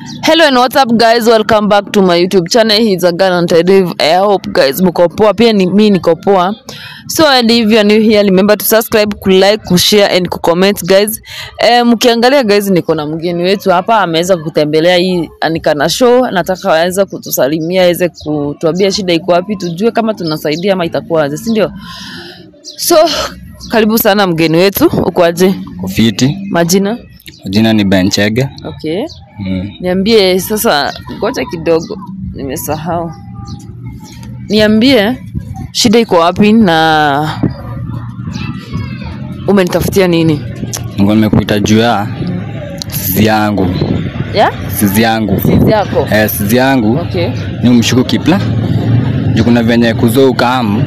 Hello and what's up guys, welcome back to my YouTube channel. He's a girl on Tediv. I hope guys mko poa, pia ni mimi niko poa. So and if you are new here, remember to subscribe, ku like, ku share and ku comment guys. Eh, mkiangalia guys, niko na mgeni wetu hapa ameweza kutembelea hii Anikana show. Nataka aweze kutusalimia, aweze kutuambia shida iko wapi, tujue kama tunasaidia ama itakuwaje, si ndio? So karibu sana mgeni wetu, uko aje? Kofiti, Majina? jina ni Benchege. Okay. Mm. Niambie sasa, ngoja kidogo, nimesahau. Niambie shida iko wapi na umenitafutia nini? Ngo nimekuita juu ya sizi yangu, Ya? sizi yangu Sizi yako. eh, sizi yangu Okay. ni umshuku kipla juu kuna venye kuzoo ukamu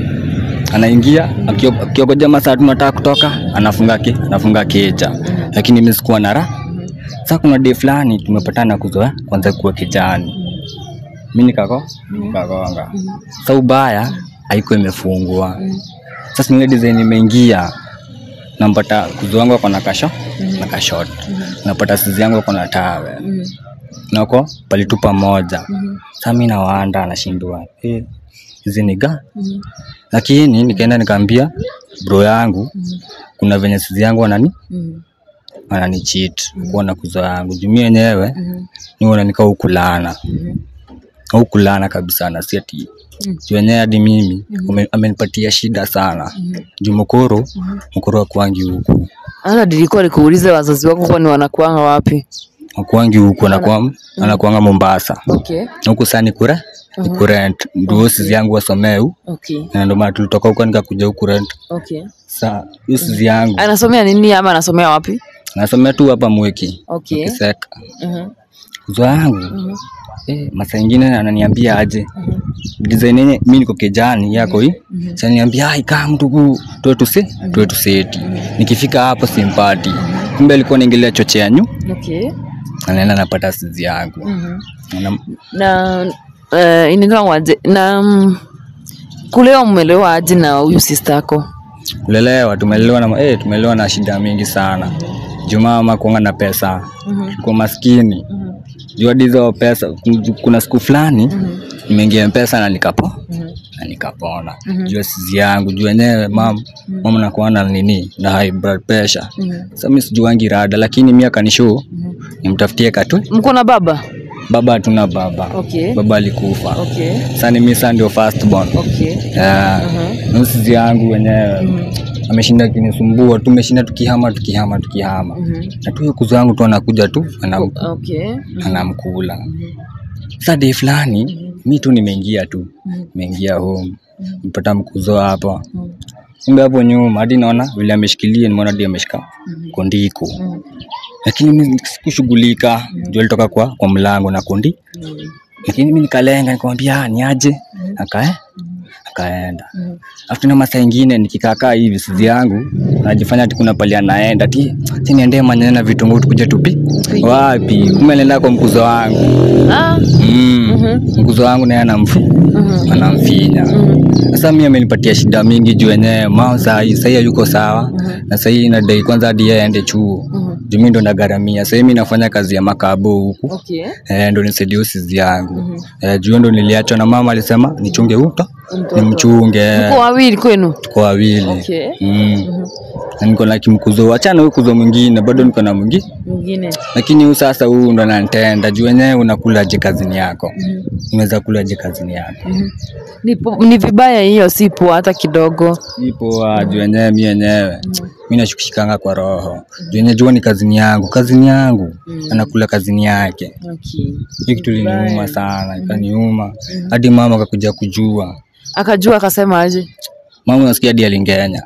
anaingia akio- akiogoja masaa tunataka kutoka anafunga ki, anafunga keja lakini mimi sikuwa na raha sasa kuna day fulani tumepatana kuzoea kwanza kuwa kijani mimi nikako nikagonga sasa ubaya haikuwa imefungwa sasa nile design imeingia nampata kuzo wangu ako na kasho na kashot napata sizi yangu ako na tawe Mhm. nako palitupa moja Mhm. sasa mimi nawanda anashindwa eh hizi ni ga Mhm. lakini nikaenda nikaambia bro yangu kuna venye sizi yangu wanani Mhm. wanani cheat kuona kuzo yangu juu mimi wenyewe Mhm. niona nika ukulana Mhm. ukulana kabisa na si ati Mm. juu wenyewe hadi mimi ume- amenipatia shida sana juu mkoro mkoro akuangi huku Hata nilikuwa nikuulize wazazi wako kwani wanakuanga wapi? akuangi huku anakuwa anakuanga Mombasa Okay. huku saa ni kure ni kurent ndio sizi yangu wasomee huku Okay. na ndio maana tulitoka huko nikakuja huku rent Okay. saa hiyo sizi yangu Anasomea nini ama anasomea wapi? nasomea tu hapa Mweki Okay. Kiseka Mhm. kuzo yangu Mhm. eh, masaa ingine ananiambia aje design yenye mimi niko kijani yako hii sasa niambia ai kama mtu huu tuwe tusi tuwe tuseti nikifika hapo simpati kumbe alikuwa anaingilia chochea nyu Okay. anaenda napata sizi yangu Mhm. Ana- na uh, inaitwa aje na mm, kulewa mmelewa aje na huyu sister yako kulelewa tumelelewa na eh, tumelelewa na shida mingi sana jumaa mama kuanga na pesa kwa maskini juu hadi hizo pesa kuna siku fulani nimeingia mpesa na nikapo na nikapona juu ya sizi yangu juu yenyewe mam mama nakuwa na nini na high blood pressure sasa mimi sijuangi rada lakini mimi akanishow nimtafutie katwe mko na baba baba hatuna baba okay baba alikufa okay sasa ni mimi sasa ndio first born okay yeah. na sizi yangu wenyewe ameshinda kinisumbua tumeshinda tukihama tukihama tukihama na tu hiyo kuzo yangu tu anakuja tu anam, okay anamkula sasa day fulani mi tu nimeingia tu nimeingia home mpata mkuzo hapa kumbe hapo nyuma hadi naona vile ameshikilia nimeona hadi ameshika kondiko lakini mi sikushughulika juu alitoka kwa kwa mlango na kondi lakini mi nikalenga nikamwambia "Ah, ni aje akae akaenda afu tena masaa ingine nikikaakaa hivi sizi yangu najifanya ati kuna pali anaenda ti ti niendee manyanya na vitunguu tukuje tupi wapi kumbe anaenda kwa mkuzo wangu ah mm. mkuzo wangu naye anamfu anamfinya sasa mi amenipatia shida mingi juu wenyewe mao sahii sahii hayuko sawa na sahii nadai kwanza hadi yeye aende chuo juu mi ndo nagaramia sahii mi nafanya kazi ya makabo huku okay eh, ndo nisaidie usizi yangu eh, juu ndo niliachwa na mama alisema nichunge uto Mtoto. nimchunge mko wawili kwenu tuko wawili okay mm. na niko na kimkuzo wachana huyu kuzo mwingine bado niko na mwingine mwingine lakini huu sasa huu ndo nanitenda juu wenyewe unakulaje kazini yako unaweza kulaje kazini yako ni, po- ni vibaya hiyo si poa hata kidogo ipo ah, juu wenyewe mi wenyewe mi nashukishikanga kwa roho juu wenyewe jua ni kazini yangu kazini yangu anakula kazini yake okay hii kitu liniuma sana ikaniuma hadi mama akakuja kujua akajua akasema aje mama unasikia hadi alingenya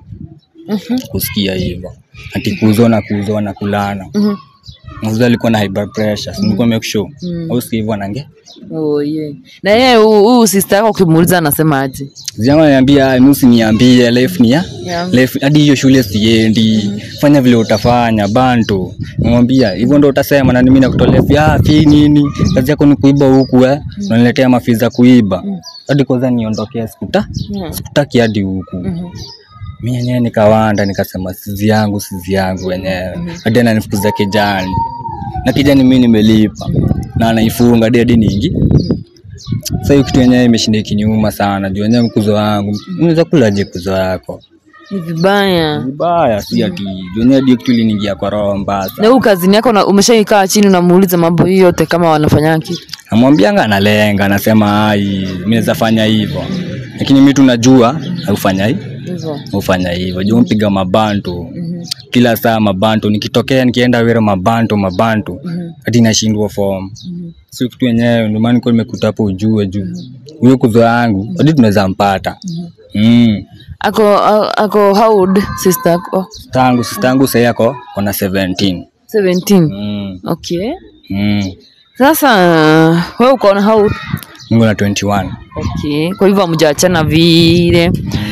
kusikia hivyo ati kuzo na kuzo na kulana Mhm. Mzee alikuwa na high blood pressure, si nilikuwa make sure. Au sikia hivyo anange. oh yeah na yeye huu huu sister yako ukimuuliza anasema aje Ziyangu ananiambia nusu niambie life ni ya Yeah. life hadi hiyo shule siendi. Fanya vile utafanya bantu. Nimwambia hivyo ndo utasema na mimi nakutolea fia fi nini? Kazi yako ni kuiba huku eh. Unaniletea mafi za kuiba. Hadi kwanza niondokea sikuta. Mm. Sikutaki hadi huku. Mimi yenyewe nikawanda nikasema sizi yangu sizi yangu wenyewe. Hadi ananifukuza kijani. na kijani mimi nimelipa na anaifunga hadi hadi niingi sasa hiyo kitu yenyewe imeshinda ikinyuma sana juu yenyewe mkuzo wangu unaweza kulaje kuzo yako Ni vibaya. vibaya si ati juu yenyewe ndio kitu iliniingia kwa roho mbaya Na huu kazini yako na- umeshaikaa chini unamuuliza mambo hii yote kama wanafanya kitu. namwambianga analenga anasema ai mimi naweza fanya hivyo lakini mimi tunajua haufanya hii Hivyo. hufanya hivyo juu mpiga mabantu kila saa mabantu nikitokea nikienda wira mabantu mabantu hadi nashindwa form si kitu yenyewe ndio maana nilikuwa nimekuta hapo ujue juu huyo kuzo yangu hadi tunaweza mpata mm. Ako a- ako how old sister yako? tangu sistangu sahii ako kona 17 17. mm. Okay. mm. Sasa wewe uko na how old? Niko na 21 Okay. Kwa hivyo hamjaachana vile.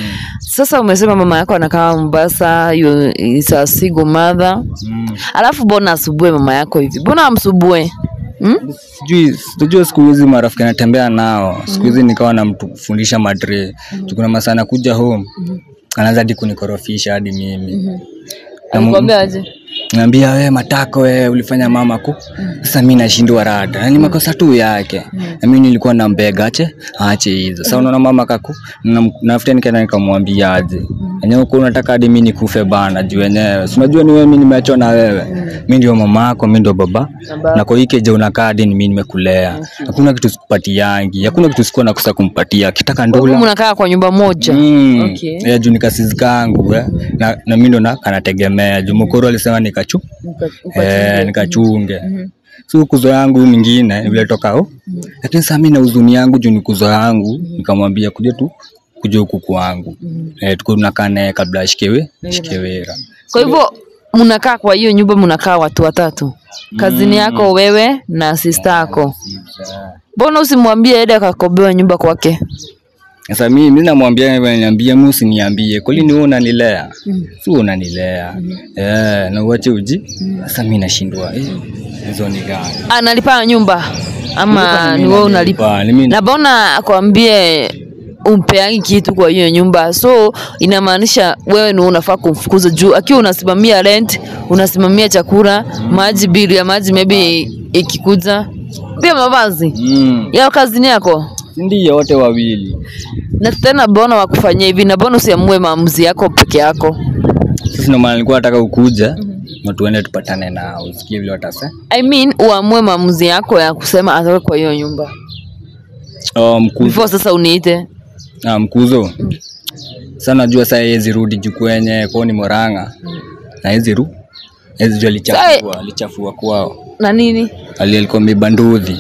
Sasa umesema mama yako anakaa Mombasa, you is a single mother. mm. Alafu mbona asubue mama yako hivi? Mbona amsubue? Hmm? sijui sijui siku hizi marafiki anatembea nao siku hizi nikawa namfundisha madre mm. kuna masaa anakuja home anaanza hadi kunikorofisha hadi mimi Alikwambia aje? naambia we matako we ulifanya mama ku sasa mi nashindwa rada na ni makosa tu yake na mi nilikuwa nambega ache aache hizo sasa unaona mama kaku na- nafuta nikaenda nikamwambia aje enyewe uko unataka hadi mi nikufe bana juu wenyewe si unajua ni wewe mi nimeachwa na wewe mi ndio mama yako mi ndio baba Baba. na kwa hii keje unakaa hadi ni mi nimekulea hakuna kitu sikupatiangi hakuna kitu sikuwa nakosa kumpatia kitaka Kwa hivyo ndula mnakaa kwa nyumba moja. Mm. Okay. Yeah, juu nikasizi kangu eh. na, na mi ndo na kanategemea juu mkoro alisema nikachu Uka- eh, nikachunge si kuzo yangu huyu mwingine vile toka ho lakini saa mi na huzuni yangu juu ni kuzo yangu nikamwambia kuja tu kuja huku kwangu eh, tuko tunakaa naye kabla ashikewe shikewera Kwa hivyo mnakaa kwa hiyo nyumba mnakaa watu watatu. Kazini yako wewe na sister yako. Mbona usimwambie aende akakobewa nyumba kwake? sasa mi mi namwambia hivyo, niambie mi usiniambie kweli ni wewe unanilea si wewe unanilea eh, na uache uji sasa mi nashindwa eh, hizo ni gani Analipa nyumba ama ni wewe unalipa? Ba, ni mimi Na mbona akwambie umpeangi kitu kwa hiyo nyumba, so inamaanisha wewe ni unafaa kumfukuza juu, akiwa unasimamia rent, unasimamia chakula, maji, bili ya maji maybe ikikuja, pia mavazi mm. ya kazini yako. Ndiyo, wote wawili. Na tena mbona wakufanyia hivi, na mbona usiamue maamuzi yako peke yako? Sasa ndio maana nilikuwa nataka ukuja na tuende tupatane nao, usikie vile watasa. I mean uamue maamuzi yako ya kusema atoke kwa hiyo nyumba Oh, mkuzo. before sasa uniite. Ah, mkuzo. Sasa najua sasa yeye zirudi juu kwenye kwao ni Moranga. Na yeye ru. Yeye juu alichafua, alichafua kwao. Na nini? Ali alikuwa mibanduthi.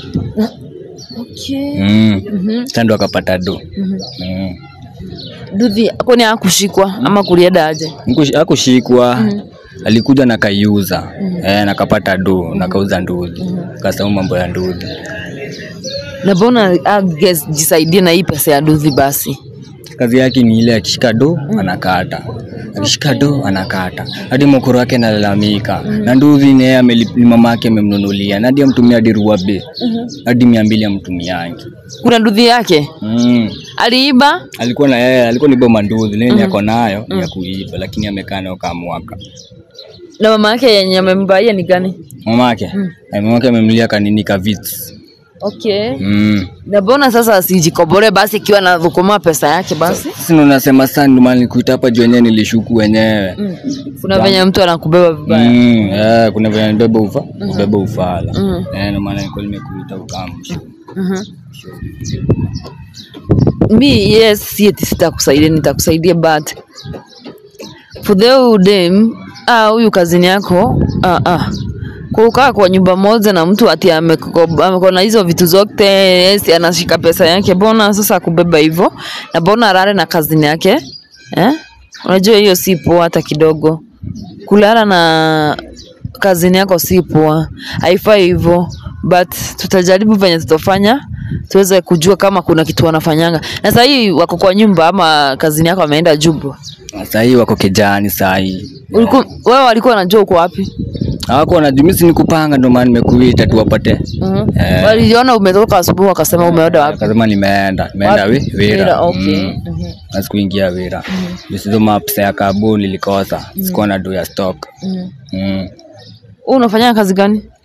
Okay. Mm. Sasa ndo akapata do. Mm. Duthi kwani hakushikwa ama kulienda aje? Mkush- Hakushikwa. Alikuja na kaiuza. Eh, na kapata do, na kauza nduthi. Kasahau mambo ya nduthi. Na mbona jisaidie na hii pesa ya duthi basi? kazi yake ni ile akishika do anakata akishika do anakata hadi mokoro wake analalamika na nduthi naye ameli- ni mama yake amemnunulia na hadi amtumia hadi ruabe hadi mia mbili amtumiangi Kuna duthi yake mm. aliiba. alikuwa na yeye alikuwa ni boma nduthi lini ako nayo ya kuiba lakini amekaa nayo kama mwaka Na mama yake yenye amembaia ni gani? mama yake mama yake amemnulia kanini ka vits Okay. mm. Na mbona sasa asijikobole basi ikiwa na dhukuma pesa yake basi? sisi ndo nasema sana ndio maana nilikuita hapa juu wenyewe nilishuku wenyewe Mm. Kuna venye mtu anakubeba vibaya. Mm, yeah, kuna vile nibeba ufa ubeba ufala Mm. Eh, ndio maana nilikuwa nimekuita ukamsha Mhm. Mi yes, si eti sitakusaidia, nitakusaidia but for the old dem ah, huyu kazini yako ah, ah. Kukaa kwa nyumba moja na mtu ati ameko- ameko na hizo vitu zote, yes, anashika pesa yake, mbona sasa kubeba hivyo na mbona alale na kazini yake eh? Unajua hiyo si poa hata kidogo. Kulala na kazini yako si poa, haifai hivyo, but tutajaribu venye tutafanya tuweze kujua kama kuna kitu wanafanyanga. Na sasa hii wako kwa nyumba ama kazini yako ameenda Jubwa? Sasa hii wako kijani saa hii. Ulikuwa wewe walikuwa wanajua uko wapi? Hawako wanajua mimi si nikupanga ndio maana nimekuita tu wapate. Mhm. Eh. Waliona umetoka asubuhi wakasema umeenda wapi? Akasema nimeenda, nimeenda Wapi? we, Wira. Wira, okay. Mm. Mhm. Na sikuingia Wira. Hizo maps ya kabu nilikosa. Sikuwa na do ya stock. Mhm. Mm. Wewe unafanya kazi gani?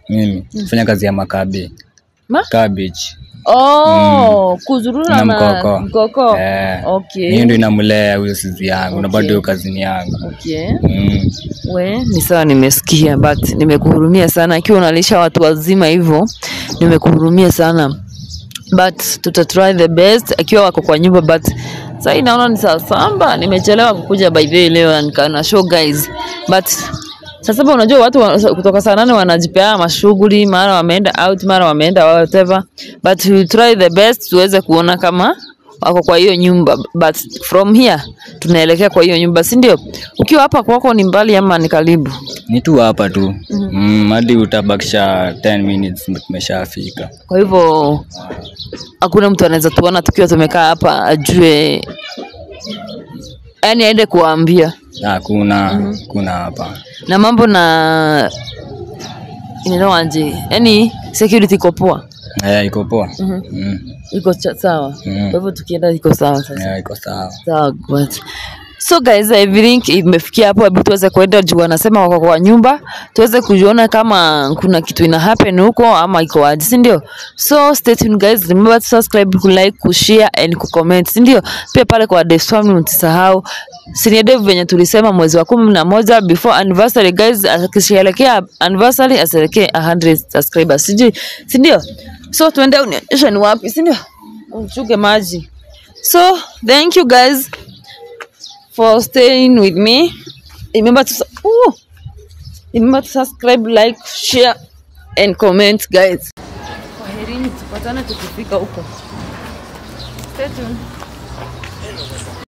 mimi fanya kazi ya makabe Ma? cabbage Oh, kuzurura na na mkoko mkoko. Eh, Okay. hiyo ndio inamlea huyo sizi yangu na bado hiyo kazini yangu Okay. mm. We, ni sawa nimesikia but nimekuhurumia sana ikiwa unalisha watu wazima hivyo nimekuhurumia sana but tuta try the best akiwa wako kwa nyumba but sasa naona ni saa samba nimechelewa kukuja by the way leo na nika- na show guys but saa saba unajua watu wa, kutoka saa nane wanajipea mashughuli mara wameenda out mara wameenda whatever but we try the best tuweze kuona kama wako kwa hiyo nyumba but from here tunaelekea kwa hiyo nyumba si ndio ukiwa hapa kwako ni mbali ama ni karibu ni tu hapa tu mm, hadi utabakisha 10 minutes ndio tumeshafika kwa hivyo hakuna mtu anaweza tuona tukiwa tumekaa hapa ajue yani aende kuwaambia hakuna kuna hapa na mambo na inaitwaje yani security iko poa Eh, iko poa Mhm. mm. iko cha- sawa Mm. kwa hivyo tukienda iko sawa sasa Eh, iko sawa sawa but so guys i think imefikia hapo hebu tuweze kuenda juu wanasema wako kwa nyumba tuweze kujiona kama kuna kitu ina happen huko ama iko aje si ndio so stay tuned guys remember to subscribe ku like ku share and ku comment si ndio pia pale kwa Dev's family msisahau Senior Dev venye tulisema mwezi wa kumi na moja before anniversary guys akisherehekea anniversary asherekee 100 subscribers sijui si ndio so tuende unionyesha ni wapi si ndio uchuke maji so thank you guys for staying with me. Remember to su- ooh, remember to subscribe, like, share and comment guys. Kwaherini, tupatane tukifika huko. Stay tuned.